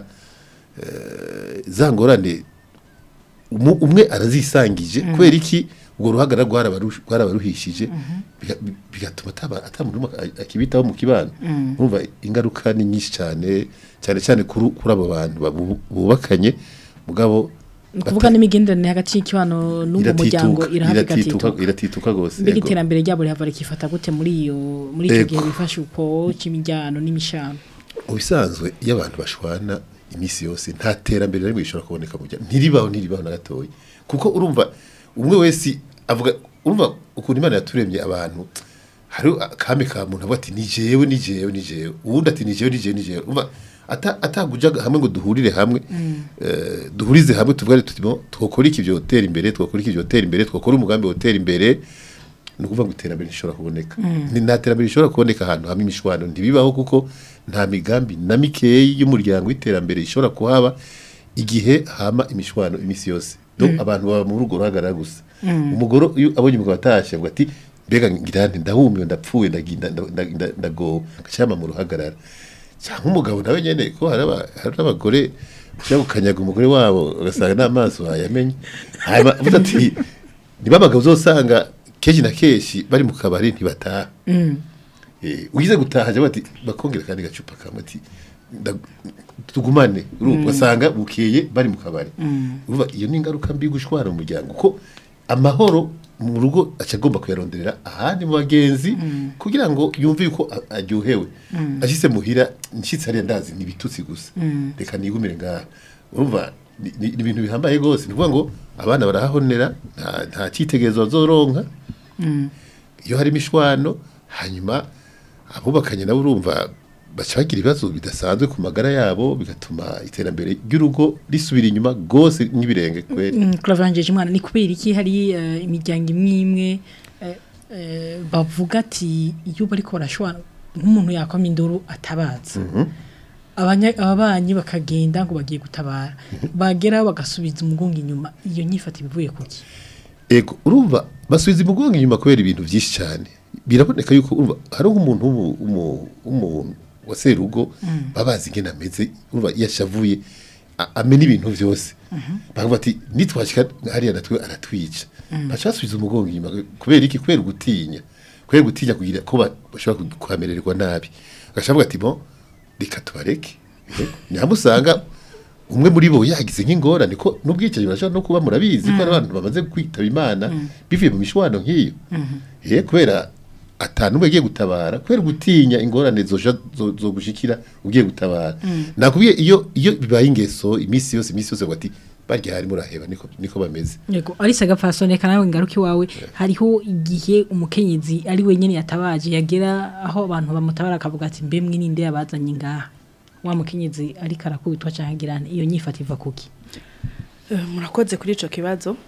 [SPEAKER 5] eh, za ngorane umu- umwe arazisangije kubera iki ubwo ruhagarara rwarabaru- rwarabaruhishije biga- bi- bigatuma ataba- atamuntu n'umwe a- akibitaho mu kibano urumva ingaruka ni nyinshi cyane cyane cyane kuri kuri abo bantu babu- bubakanye mugabo
[SPEAKER 3] ni ukuvuga n'imigenderanire hagati y'ikibano n'uwo muryango
[SPEAKER 5] iratituka
[SPEAKER 3] irahava
[SPEAKER 5] iratituka
[SPEAKER 3] igatituka
[SPEAKER 5] iratituka gose
[SPEAKER 3] mbega
[SPEAKER 5] yego.
[SPEAKER 3] iterambere ryabo rihava rikifata gute muri iyo muri icyo
[SPEAKER 5] Ego.
[SPEAKER 3] gihe bifashe uko cy'imijyano n'imishano
[SPEAKER 5] mu bisanzwe iyo abantu bashwana iminsi yose nta terambere na rimwe rishobora kuboneka mu bya ntiribaho ntiribaho na gatoya kuko urumva umwe wese avuga urumva ukuntu imana yaturemye abantu hari akame ka muntu avuga ati ni jewe ni jewe ni jewe uwundi ati ni jewe ni jewe ni jewe urumva ata ataguja hamwe ngo duhurire hamwe eh, duhurize hamwe tuvuga tuti bo twokora iki byotera imbere twokora iki byotera imbere twokora umugambi wotera imbere ni ukuvuga ngo iterambere rishobora kuboneka ni nta terambere rishobora kuboneka ahantu hamwe imishwano ntibibaho kuko nta migambi na mikeyi y'umuryango w'iterambere ishobora kuhaba igihe hama imishwano iminsi yose do abantu baba mu rugo ruhagarara gusa umugore iyo abonye umugabo atashye avuga ati mbega ngira nti ndahumiwe ndapfuye ndaginda ndagowe agacama mu ruhagarara cyangwa umugabo nawe nyene ko hari aba- hari n'abagore ushaka gukanyaga umugore wabo ugasanga n'amaso bayamenye hanyuma uvuze ati niba abagabo uzosanga kenshi na kenshi bari mu kabari ntibataha Eh, ugize gutaha jya bati bakongera kandi gacupa kamwe ati nda- tugumane urumva ugasanga bukeye bari mu kabari urumva iyo ni ingaruka mbi gushwara mu muryango ko amahoro mu rugo aca agomba kuyaronderera ahandi mu bagenzi kugira ngo yumve yuko a- aryohewe ashyize muhira nshyitsi hariya ndazi ni ibitutsi gusa reka nigumire ngaha urumva ni ni- ni ibintu bihambaye rwose ni ukuvuga ngo abana barahahonera nta- nta cyitegererezo bazoronka iyo hari imishwano hanyuma abubakanye nabo urumva baca bagira ibibazo bidasanzwe ku magara yabo bigatuma iterambere ry'urugo risubira inyuma rwose nk'ibirenge kweri
[SPEAKER 3] kuravangeje umwana ni kubera iki hari eh, imiryango imwe imwe eh, eh, bavuga ati iyo bariko barashwana nk'umuntu yakoma induru atabaza Abanya- ababanyi bakagenda ngo bagiye gutabara bagera bagasubiza umugongo inyuma iyo nyifata ibivuye kuki
[SPEAKER 5] ego urumva basubiza umugongo inyuma kubera ibintu byinshi cyane biraboneka yuko urumva hari nk'umuntu w'umu- w'umu- w'umuntu wa serugo babazi ingene ameze urumva iyo ashavuye a- amena ibintu byose bakavuga ati nitwashika hariya natwe aratwica baca basubiza umugongo inyuma kubera iki kubera gutinya kubera gutinya kugira ko ba- bashobora ku- kuhamererwa nabi agaca avuga ati bon reka tubareke nyamusanga umwe muri bo yagize nk'ingorane ko n'ubwicanyi burashobora no kuba murabizi ko hari abantu bamaze kwitaba imana bivuye mu mishwano nk'iyo eh kubera atanu umwe agiye gutabara kubera gutinya ingorane zoja zo, zo gushikira ugiye gutabara nakubwiye iyo iyo bibaye ingeso iminsi yose iminsi yose ngo ati barya hari muraheba niko niko bameze
[SPEAKER 3] yego arisa gapfasone nawe ngaruka iwawe hariho igihe umukenyezi ari wenyine yatabaje yagera aho abantu bamutabara akavuga ati mbe mwe ninde yabazanye ngaha wa mukenyezi ariko arakubitwa cyangwa agirana iyo nyifata iva kuki
[SPEAKER 4] Eh, murakoze kuri ico kibazo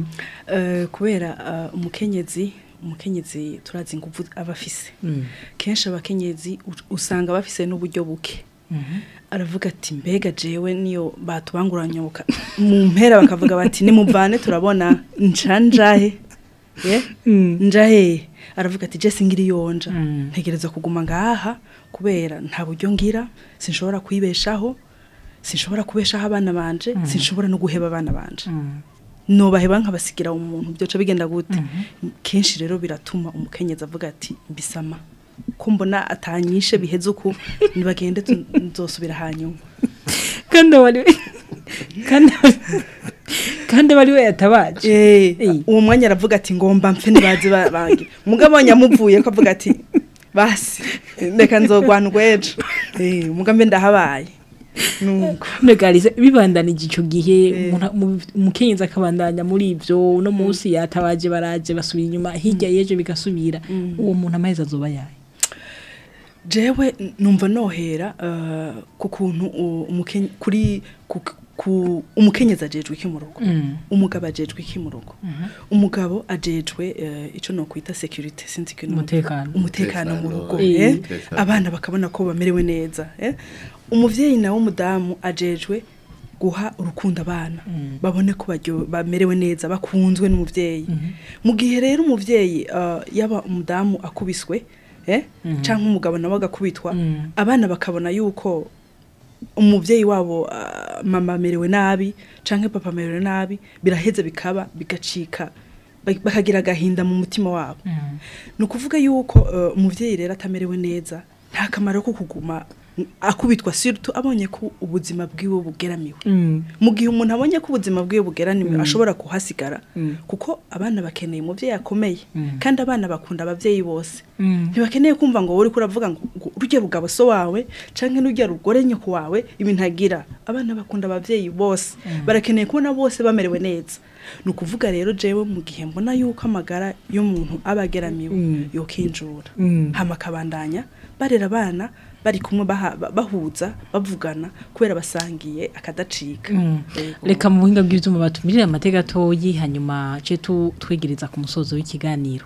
[SPEAKER 4] Eh, kubera eh, umukenyezi umukenyezi turazi ingufu aba afise kenshi abakenyezi u- usanga bafise n'uburyo buke aravuga ati mbega jewe niyo batubanguranyoka mu mpera bakavuga bati nimuvane turabona nca njahe ye njahe aravuga ati je singira iyonja ntegereza kuguma ngaha kubera nta buryo ngira sinshobora kwibeshaho sinshobora kubeshaho abana banje sinshobora no guheba abana banje nobaheba nkabasigira umuntu byoca bigenda gute kenshi rero biratuma umukenyezi avuga ati mbisama ko mbona atanyishe biheze uku nibagende tu- nzosubira hanyuma
[SPEAKER 3] kandi wari kandi kandi wari we yatabaje
[SPEAKER 4] Eh,
[SPEAKER 3] Eh.
[SPEAKER 4] uwo mwanya aravuga ati ngomba mpfe nibaze ba- bange mugabo nyamuvuye ko avuga ati basi reka nzogwana urwejo Eh, mugambe ndahabaye nuko
[SPEAKER 3] negarize bibandanije ico gihe umuntu- mu- umukenyezi akabandanya muri ivyo no munsi yatabaje baraje basubira inyuma hirya yejo bigasubira uwo muntu amahezi azoba yaye
[SPEAKER 4] jewe n- numva nohera eh, ku kuntu u- umukenye- kuri ku- ku umukenyezi ajejwe iki mu rugo umugabo ajejwe iki mu rugo umugabo ajejwe eh, ico no kwita security sinzi ko
[SPEAKER 3] Umutekano.
[SPEAKER 4] umutekano mu rugo
[SPEAKER 3] Eh.
[SPEAKER 4] eh?
[SPEAKER 5] Umutekano.
[SPEAKER 4] abana bakabona ko bamerewe neza eh? umuvyeyi nawe umudamu ajejwe guha urukundo abana babone ko baryo- bamerewe neza bakunzwe n'umuvyeyi mu gihe rero umuvyeyi uh, yaba umudamu akubiswe eh? canke umugabo nawe agakubitwa abana bakabona yuko umuvyeyi wabo uh, mama amerewe nabi canke papa amerewe nabi biraheza bikaba bigacika ba- bakagira agahinda mu mutima wabo ni ukuvuga yuko uh, umuvyeyi rero atamerewe neza nta kamaro ko kuguma akubitwa surtout abonye ko ubuzima bwiwe bugeramiwe mu gihe umuntu abonye ko ubuzima bwiwe bugeraniwe ashobora kuhasigara kuko abana bakeneye umuvyeyi akomeye kandi abana bakunda abavyeyi bose ntibakeneye kumva ngo wowe uriko uravuga ngo ngo urya rugabo so wawe canke n'urya rugore nyoko wawe ibintu agira abana bakunda abavyeyi bose barakeneye kubona bose bamerewe neza ni ukuvuga rero jewe mu gihe mbona yuko amagara y'umuntu aba ageramiwe yokinjura hama akabandanya barera abana bari kumwe baha- ba- bahuza bavugana kubera basangiye akadacika Yego.
[SPEAKER 3] reka mu buhinga bw'ibyuma batumirire amateka atoyi hanyuma ce tu- twegereza ku musozo w'ikiganiro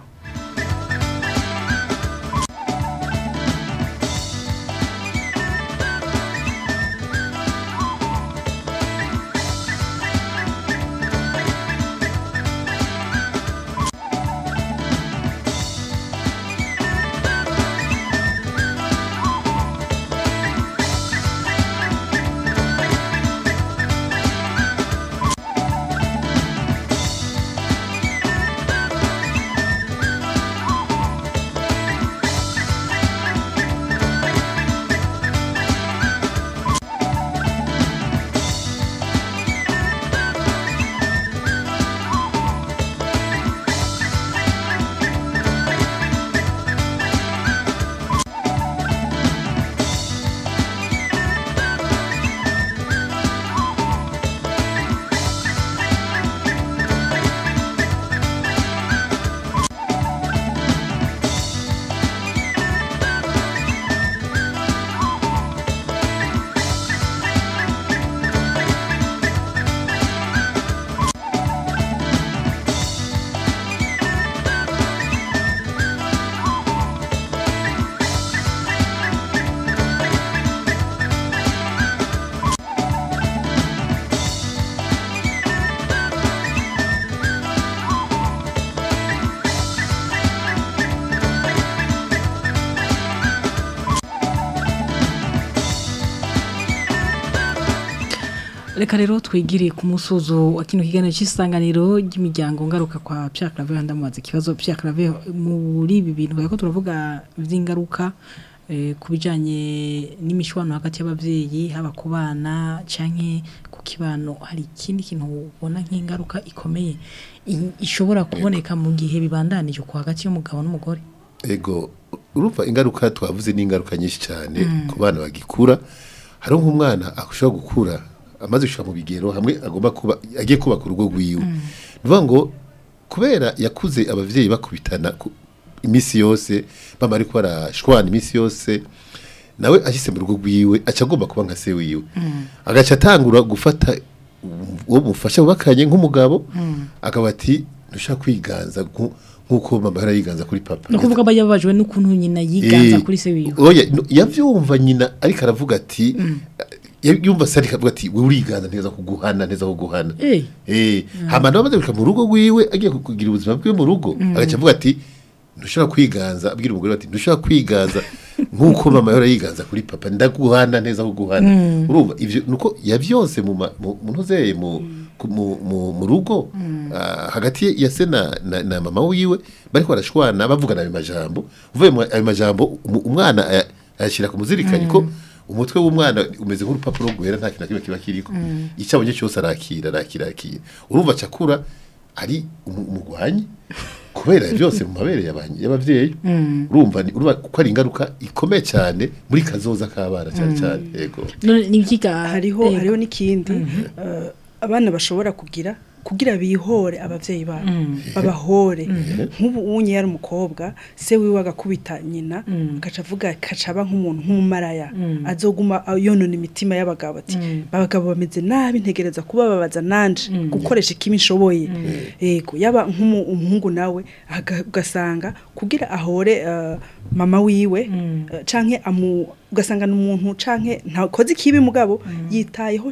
[SPEAKER 3] reka rero twigire ku musozo wa kino kiganiro cy'isanganiro ry'imiryango ngaruka kwa Pierre Claver ndamubaza ikibazo Pierre Claver muri ibi bintu ko turavuga vy'ingaruka eh, ku bijanye n'imishwano hagati y'abavyeyi haba ku bana canke ku kibano hari ikindi kintu ubona nk'ingaruka ikomeye i- ishobora kuboneka mu gihe bibandanije ku hagati y'umugabo n'umugore
[SPEAKER 5] ego urumva ingaruka twavuze ni ingaruka nyinshi cyane ku bana bagikura hari nk'umwana ashobora gukura amaze gushika mu bigero hamwe agomba kuba agiye kubaka urugo rwiwe ni ukuvuga ngo kubera yakuze abavyeyi bakubitana ku- iminsi yose bama ariko barashwana iminsi yose nawe ashyize mu rugo rwiwe aca agomba kuba nka se wiwe agaca atangura gufata uwo mufasha bubakanye nk'umugabo akaba ati ntushaka kwiganza nku- nk'uko mama yari yiganza kuri papa
[SPEAKER 3] no kuvuga aba yababajwe n'ukuntu nyina yiganza
[SPEAKER 5] Eh,
[SPEAKER 3] kuri se wiwe
[SPEAKER 5] oya no, yavyumva nyina ariko aravuga ati ya- yumva se ariko avuga ati we uriganza neza kuguhana neza kuguhana
[SPEAKER 3] Eh.
[SPEAKER 5] eh hama nawe amaze gushika mu rugo rwiwe agiye kugira ubuzima bwiwe mu rugo agaca avuga ati ntushobora kwiganza abwira umugore we ati ntushobora kwiganza nk'uko mama yora yiganza kuri papa ndaguhana neza kuguhana urumva ivyo nuko yavyose mu ma- mu mu ntozeye mu ku- mu- mu mu rugo ah, hagati ya se na, na, na mama wiwe bariko barashwana bavugana ayo majambo uvuye mu ayo majambo umu- umwana aya- ayashira ku muzirikanye ko umutwe w'umwana umeze nk'urupapuro rwera nta kintu na kimwe kiba kiriko icyo abonye cyose arakira arakira arakira urumva acakura ari umu- umugwanyi kubera byose mu mabere y'abanye- y'abavyeyi urumva ni- urumva ko ari ingaruka ikomeye cyane muri kazoza k'abana cyane cyane yego
[SPEAKER 3] none ni ikiga
[SPEAKER 4] hariho
[SPEAKER 3] eh,
[SPEAKER 4] hariho n'ikindi eh, abana bashobora kugira kugira bihore abavyeyi babo babahore nk'ubu unye yari umukobwa se wiwe agakubita nyina agaca avuga akaca aba nk'umuntu nk'umumaraya azoguma yonona imitima y'abagabo ati abagabo bameze nabi ntegereza kubababaza nanje gukoresha ikimi nshoboye yego yaba nk'umuhungu nawe aga- ugasanga kugira ahore eh, mama wiwe eh, canke amu ugasanga ni umuntu canke ntakoze ikibi mugabo yitayeho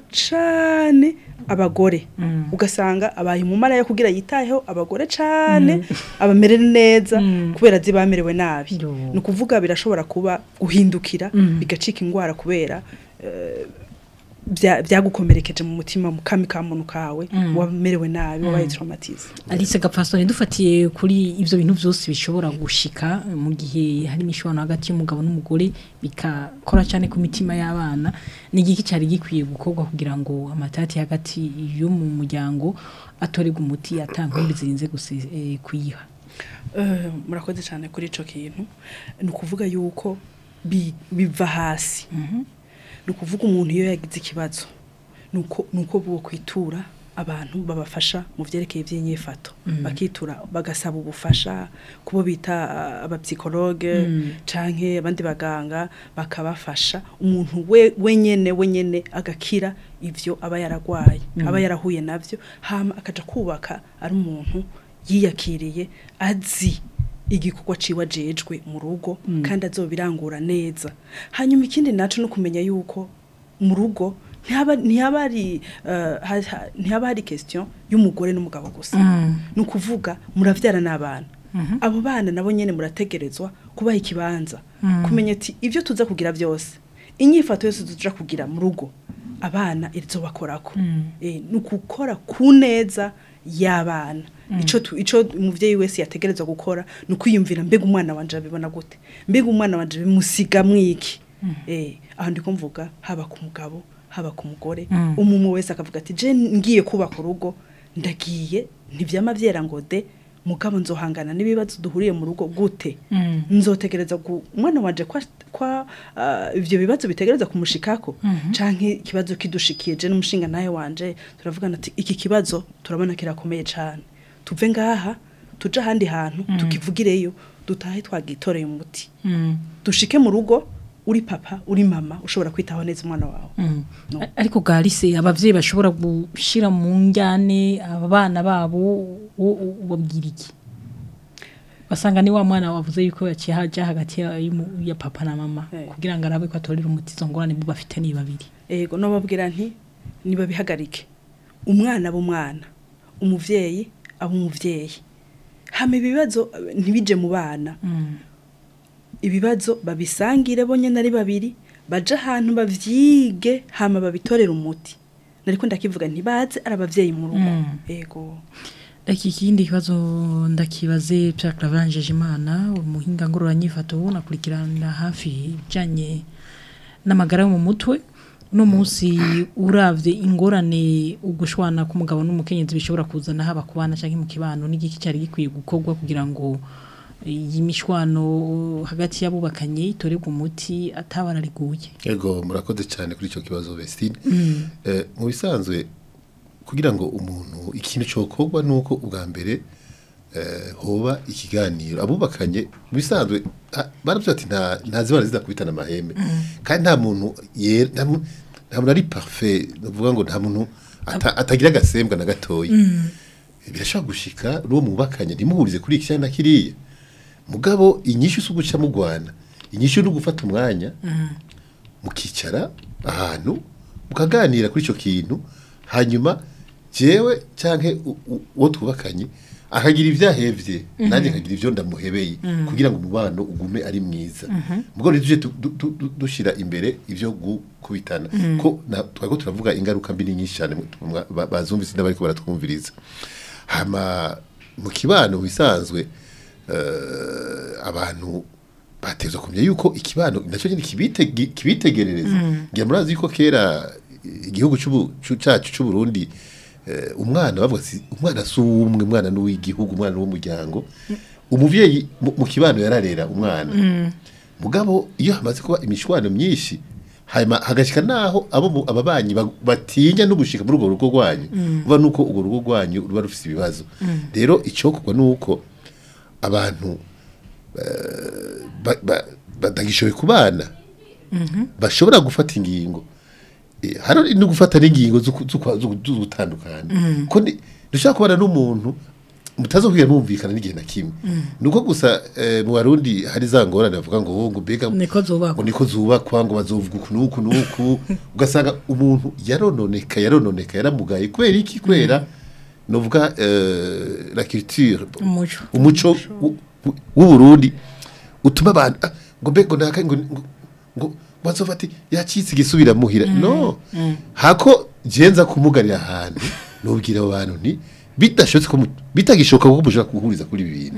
[SPEAKER 4] cane abagore ugasanga abaye umumara yo kugira yitayeho abagore cane abamere neza kubera zi bamerewe nabi
[SPEAKER 3] Yo.
[SPEAKER 4] ni ukuvuga birashobora kuba guhindukira bigacika ingwara kubera eh, bya- byagukomerekeje mu mutima mu kami ka muntu kawe wamerewe nabi wabaye traumatize
[SPEAKER 3] Alice Gapfasoni dufatiye kuri ivyo bintu byose bishobora gushika mu gihe hari imishwano hagati y'umugabo n'umugore bikakora cyane ku mitima y'abana ni igiki cyari gikwiye gukorwa kugira ngo amatati hagati yo mu muryango atorerwe umuti atankumbi zirinze gusi eh, kuyiha
[SPEAKER 4] Eh, murakoze cyane kuri ico kintu ni ukuvuga yuko bi- biva hasi ni ukuvuga umuntu iyo yagize ikibazo ni uko ni uko bwo kwitura abantu babafasha mu vyerekeye ivy'inyifato bakitura bagasaba ubufasha kubo bita ah, abapsikologe canke abandi baganga bakabafasha umuntu we wenyene wenyene agakira ivyo aba yaragwaye aba yarahuye navyo hama akaja kubaka ari umuntu yiyakiriye azi igikorwa ciwe ajejwe mu rugo kandi azobirangura neza hanyuma ikindi naco no kumenya yuko mu rugo ntihaba ntihaba hari eh, ha- ha- ntihaba hari question y'umugore n'umugabo gusa ni ukuvuga muravyara n'abana abo bana nabo nyene murategerezwa kubaha ikibanza kumenya ati ibyo tuza kugira byose inyifato yose tuja kugira mu rugo abana irizobakorako eh, ni ukukora ku neza y'abana ico tu- ico umuvyeyi wese yategerezwa gukora ni ukwiyumvira mbega umwana wanje abibona gute mbega umwana wanje bimusiga mwiki eh aho ndiko mvuga haba ku mugabo haba ku mugore umumwe wese akavuga ati je ngiye kubaka urugo ndagiye ntivyama vyera ngo de mugabo nzohangana n'ibibazo duhuriye mu rugo gute nzotegereza ku umwana wanje kwa, kwa ah, ivyo bibazo bitegereza kumushikako canke ikibazo kidushikiye je n'umushinga nawe wanje turavugana ati iki kibazo turabona kirakomeye cane tuve ngaha tuje ahandi hantu tukivugireyo dutahe twagitoreye umuti dushike mu rugo uri papa uri mama ushobora kwitaho neza umwana wawe No.
[SPEAKER 3] A- ariko garise abavyeyi bashobora gushira mu njyane aba bana babo wo- wo- ubabwira iki basanga ni wa mwana wavuze yuko yaciye haja hagati ya, y'umu- ya papa na mama
[SPEAKER 4] Eh.
[SPEAKER 3] kugira ngo arabe ko atorera umuti izo ngorane bo bafite ni babiri
[SPEAKER 4] ego nobabwira nti nibabihagarike umwana b'umwana umuvyeyi aba umuvyeyi hama ibibazo eh, ntibije mu bana ibibazo babisangire bonyene ari babiri baje ahantu bavyige hama babitorera umuti nariko ndakivuga ntibaze ari abavyeyi mu rugo ego
[SPEAKER 3] Iki kindi kibazo ndakibaze Pierre Clavangeje Imana umuhinga ngororanyifato nakurikirana hafi ibijanye n'amagara yo mu mutwe no munsi uravye ingorane ugushwana k'umugabo n'umukenyezi bishobora kuzana haba ku bana canke mu kibano n'igiki cyari gikwiye gukorwa kugira ngo iyi mishwano hagati y'abubakanye itorerwe umuti atabara riguye
[SPEAKER 5] Ego murakoze cyane kuri icyo kibazo Vestine. Eh mu bisanzwe kugira ngo umuntu ikintu cyokorwa nuko ubwa mbere eh hoba ikiganiro abubakanye mu bisanzwe ah, baravuze ati nta nta zibana zidakubitana amahembe kandi nta muntu yera nta mu- nta muntu ari parfait uvuga ngo nta muntu ata- atagira agasembwa na gatoya birashobora gushika n'uwo mubakanye ntimuhurize kuri iki cyangwa na kiriya mugabo inyishu si uguca mugwana inyishu ni ugufata umwanya mukicara ahantu mukaganira kuri icyo kintu hanyuma jewe cyangwa uwo twubakanye akagira ibyahevye nanjye nkagira ibyo ndamuhebeye kugira ngo umubano ugume ari mwiza mugabo rero tuje tu- du- du- du- dushira imbere ibyo gukubitana ko na- twariko turavuga ingaruka mbi ni nyinshi cyane mwa- ba- bazumvise n'abariko baratwumviriza hama mu kibano bisanzwe eh, abantu batezwa kumenya yuko ikibano nacyo nyine kibitege- kibitegerereza ngira murazi yuko kera igihugu c'ubu- c'u- cacu c'u Burundi eh, umwana bavuga ati umwana si umwe umwana ni uw'igihugu umwana w'umuryango umuvyeyi mu mu kibano yararera umwana mugabo iyo hamaze kuba imishwano myinshi hanyuma hagashika naho abo mu- ababanyi ba- batinya no gushika muri urwo rugo rwanyu uva nuko urwo rugo rwanyu ruba rufise ibibazo rero icokorwa nuko abantu ba- ba- batagishoboye kubana bashobora gufata ingingo Eh, hari no gufata n'ingingo zo ku- zo kwa- zo zo gutandukana ko ndi- dushobora kubana n'umuntu mutazokwiga mwumvikana n'igihe na kimwe nuko gusa eh, mu barundi hari za ngorane bavuga ngo ngo mbega
[SPEAKER 3] niko
[SPEAKER 5] ngo
[SPEAKER 3] zubakwa
[SPEAKER 5] niko zubakwa ngo bazovuga uku n'uku n'uku ugasanga umuntu yarononeka yarononeka yaramugaye kubera iki kubera novuga eh, la culture
[SPEAKER 3] umuco
[SPEAKER 5] umuco w'u- w'u- w'uburundi utuma abantu ah, ngo mbe ngo naka ngo ngo- ngo bazova ati yacitse igisubira muhira no hako jenza kumugarira ahantu nubwira abo bantu nti bidashotse ko mu- bitagishoka ko mushaka guhuriza kuri ibi bintu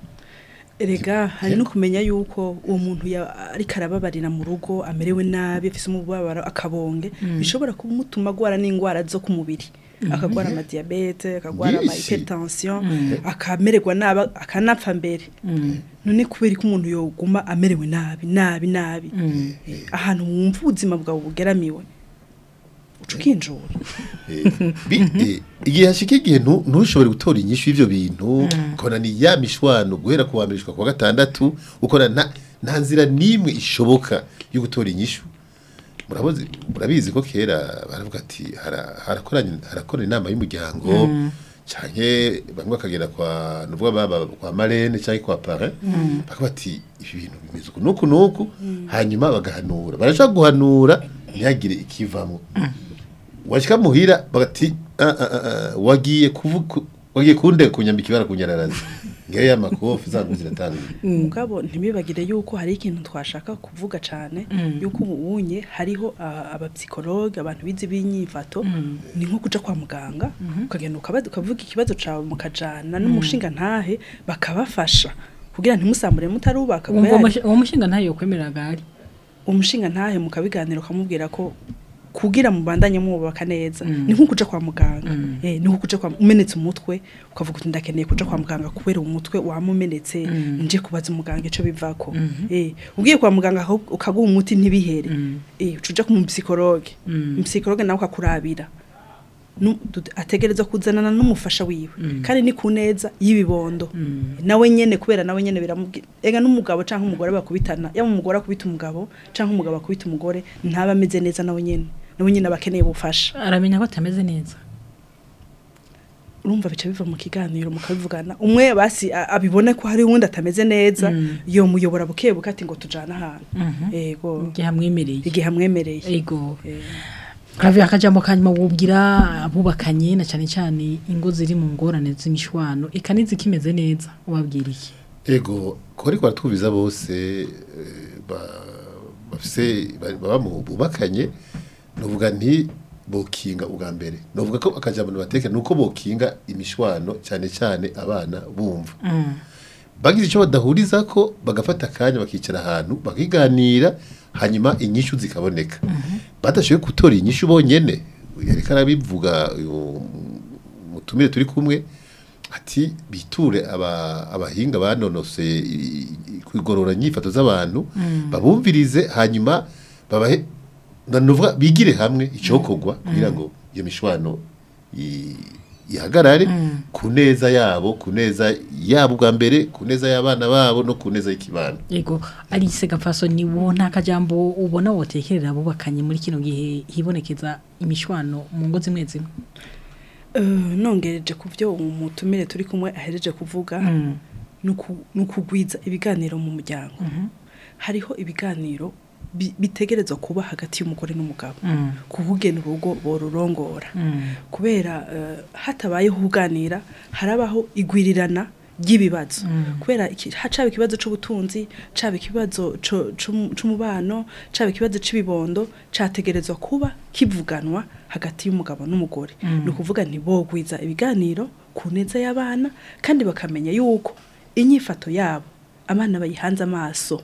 [SPEAKER 4] erega hari no kumenya yuko uwo muntu ya- ariko arababarira mu rugo amerewe nabi afise umubabaro akabonge bishobora kumutuma agwara n'indwara zo ku mubiri akagwara amadiyabete akagwara ama
[SPEAKER 5] Byinshi.
[SPEAKER 4] hypertension akamererwa nabi akanapfa mbere none kubera ko umuntu yoguma amerewe nabi nabi nabi Eh, ahantu wumva ubuzima bwawe bugeramiwe cukinjura
[SPEAKER 5] Eh, bi- eh, igihe hashika igihe ntu- ntushobore gutora inyishu y'ivyo bintu ukabona ni ya mishwano guhera ku wa mbere gushika ku wa gatandatu ukora nta nta nzira n'imwe ishoboka yo gutora inyishu murabozi murabizi ko kera baravuga ati hara- harakoranye harakora inama y'umuryango canke bamwe bakagera kwa nuvuga baba kwa marene canke kwa parrain bakavuga ati ibi bintu bimeze uku nuku nuku hanyuma bagahanura barashaka guhanura ntihagire ikivamwo washika muhira bagati "Ah, ah, ah, ah, wagiye kuvuga wagiye kunde kunyambika ibara kunyararaza ngewe y'amakofi zangu ziratanguye
[SPEAKER 4] mugabo ntibibagire yuko hari ikintu twashaka kuvuga cyane yuko ubunye hariho ah, abapsikologe abantu bize b'inyifato ni nko kuja kwa muganga ukagenda ukaba- ukavuga ikibazo cawe mukajana n'umushinga ntahe bakabafasha kugira ntimusambure mutarubaka
[SPEAKER 3] Wumva
[SPEAKER 4] kubera
[SPEAKER 3] uwo mushinga ntayo kwemerera gari
[SPEAKER 4] umushinga ntahe mukabiganira ukamubwira ko kugira mubandanye mwubaka neza ni nko kuja kwa muganga eh ni nko kuja kwa umenetse umutwe ukavuga uti ndakeneye kuja kwa muganga kubera umutwe wamumenetse nje kubaza umuganga ico bivako eh ugiye kwa muganga aho ukaguha umuti ntibihere eh ucuja ku psychologue psychologue nawe akakurabira Nu- du- ategereza kuzanana n'umufasha wiwe kandi ni ku neza y'ibibondo nawe nyene kubera nawe nyene biramubwira ega n'umugabo canke umugore bakubitana yaba umugore akubita umugabo canke umugabo akubita umugore ntaba ameze neza nawe nyene nawe nyene abakeneye ubufasha
[SPEAKER 3] aramenya ko atameze neza
[SPEAKER 4] urumva bica biva mu kiganiro mukabivugana umwe basi a- abibone ko hari uwundi atameze neza yo muyobora buke buke ati ngo tujana ahantu yego
[SPEAKER 3] igihe amwemereye
[SPEAKER 4] igihe amwemereye
[SPEAKER 3] ego
[SPEAKER 4] Eh,
[SPEAKER 3] Kravya akajambo kanyuma wubwira abubakanye na cyane cyane ingo ziri mu ngorane z'imishwano eka nizikimeze neza ubabwira iki
[SPEAKER 5] ego ko ariko baratwumviza bose eh, ba- bafise ba- baba mu bubakanye novuga nti bokinga ubwa mbere novuga ko akajambo batekera nuko bokinga imishwano cyane cyane abana bumva bagize icyo badahuriza ko bagafata akanya bakicara ahantu bakiganira hanyuma inyishu zikaboneka badashoboye gutora inyishu bonyene yareka arabivuga uyu mutumire turi kumwe ati biture aba- abahinga banonose i- i- kwigorora inyifato z'abantu babumvirize hanyuma babahe ndanuvuga bigire hamwe icokorwa kugira ngo iyo mishwano i- ihagarare ku neza yabo ku neza yabo bwa mbere ku neza y'abana babo no ku neza y'ikibano
[SPEAKER 3] ego Alice Gapfaso ni wo nta kajambo ubona wotekerera abubakanye muri kino gihe hibonekeza imishwano mu ngo zimwe zimwe
[SPEAKER 4] Eh, nongereje ku byo umutumire turi kumwe ahereje kuvuga ni uku- ni ukugwiza ibiganiro mu muryango hariho ibiganiro bi- bitegerezwa kuba hagati y'umugore n'umugabo kuvugena urugo borurongora kubera eh, hatabayeho kuganira harabaho igwirirana ry'ibibazo kubera iki- ha- caba ikibazo c'ubutunzi caba ikibazo co- c'umu- c'umubano caba ikibazo c'ibibondo categerezwa kuba kivuganwa hagati y'umugabo n'umugore ni ukuvuga ntibogwiza ibiganiro ku neza y'abana kandi bakamenya yuko inyifato yabo abana bayihanze amaso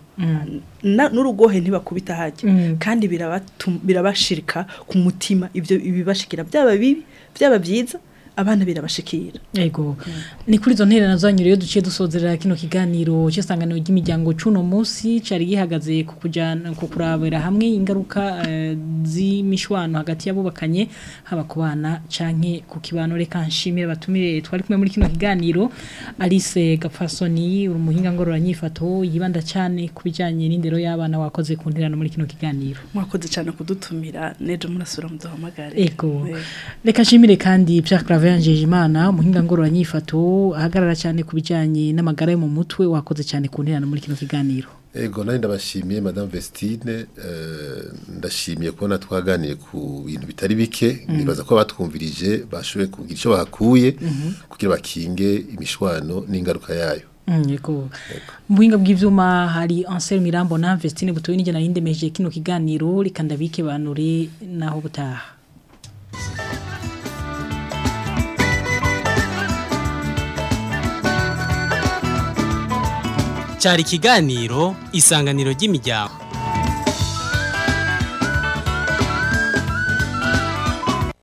[SPEAKER 4] na- n'urugohe ntibakubita hajya
[SPEAKER 3] Mm.
[SPEAKER 4] kandi birabatum- birabashirika ku mutima ibyo ibibashikira byaba bibi byaba byiza abana birabashikira
[SPEAKER 3] Ego. Ni kuri izo ntererano zanyu rero duciye dusozerera kino kiganiro cy'isanganiro ry'imiryango cuno munsi cari gihagaze ku kujana ku kurabira hamwe ingaruka eh, z'imishwano hagati y'abubakanye haba ku bana canke ku kibano reka nshimire abatumire twari kumwe muri kino kiganiro Alice Gapfasoni uri umuhinga ngorora nyifato yibanda cyane ku bijanye n'indero y'abana wakoze ku ntererano muri kino kiganiro.
[SPEAKER 4] mwakoze cyane kudutumira nejo murasura muduhamagare
[SPEAKER 3] Ego.
[SPEAKER 4] Eh.
[SPEAKER 3] Reka nshimire kandi Pierre Claver Njejimana umuhinga ngorora nyifato ahagarara cyane ku bijanye n'amagara yo mu mutwe wakoze cyane ku nterano muri kino kiganiro.
[SPEAKER 5] Ego nari ndabashimiye Madame Vestine eh, ndashimiye kubona twaganiye ku bintu bitari bike nibaza ko batwumvirije bashoboye kugira icyo bahakuye kugira bakinge imishwano n'ingaruka yayo
[SPEAKER 3] Mm, Yego. Mu buhinga bw'ivyuma hari Ansel Mirambo na Vestine butoye n'ijana y'indemeje kino kiganiro reka ndabike banure naho butaha.
[SPEAKER 1] cyari ikiganiro isanganiro ry'imiryango